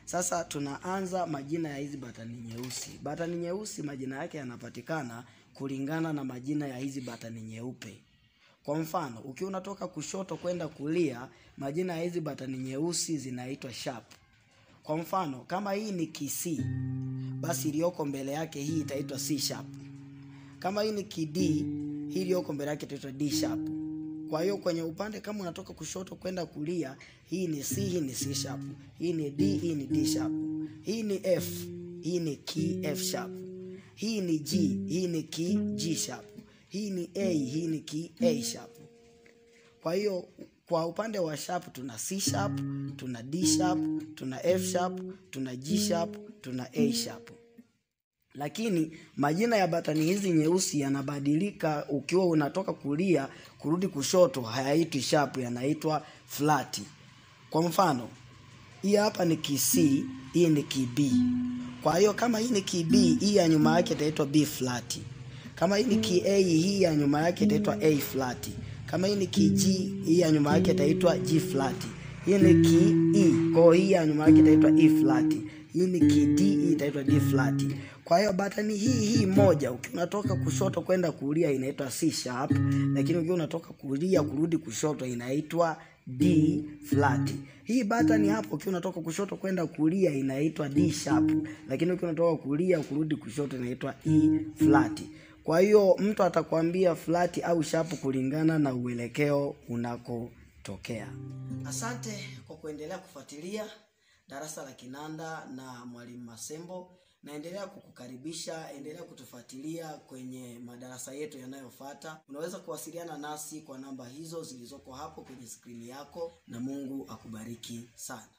Sasa tunaanza majina ya hizi batani nyeusi. Batani nyeusi majina yake yanapatikana kulingana na majina ya hizi batani nyeupe. Kwa mfano, ukiwa unatoka kushoto kwenda kulia, majina ya hizi batani nyeusi zinaitwa sharp. Kwa mfano, kama hii ni kisi, basi iliyoko mbele yake hii itaitwa C sharp. Kama hii ni kid, hii iliyoko mbele yake itaitwa D sharp. Kwa hiyo kwenye upande kama unatoka kushoto kwenda kulia, hii ni C, hii ni C sharp. Hii ni D, hii ni D sharp. Hii ni F, hii ni key F sharp. Hii ni G, hii ni key G sharp. Hii ni A, hii ni key A sharp. Kwa hiyo kwa upande wa sharp tuna C sharp, tuna D sharp, tuna F sharp, tuna G sharp, tuna A sharp. Lakini majina ya batani hizi nyeusi yanabadilika ukiwa unatoka kulia kurudi kushoto, hayaitwi sharp, yanaitwa flat. Kwa mfano, hii hapa ni key C, hii ni key B. Kwa hiyo kama hii ni key B, hii ya nyuma yake itaitwa B flat. Kama hii ni key A, hii ya nyuma yake itaitwa A flat. Kama hii ni key G, hii ya nyuma yake itaitwa G flat. Hii ni key E, kwa hiyo hii ya nyuma yake itaitwa E flat. Hii ni key D, hii itaitwa D flat. Kwa hiyo batani hii hii moja ukiwa unatoka kushoto kwenda kulia inaitwa C sharp, lakini ukiwa unatoka kulia kurudi kushoto inaitwa D flat. Hii batani hapo ukiwa unatoka kushoto kwenda kulia inaitwa D sharp, lakini ukiwa unatoka kulia kurudi kushoto inaitwa E flat. Kwa hiyo mtu atakwambia flat au sharp kulingana na uelekeo unakotokea. Asante kwa kuendelea kufuatilia darasa la kinanda na mwalimu Masembo. Naendelea kukukaribisha, endelea kutufuatilia kwenye madarasa yetu yanayofuata. Unaweza kuwasiliana nasi kwa namba hizo zilizoko hapo kwenye skrini yako, na Mungu akubariki sana.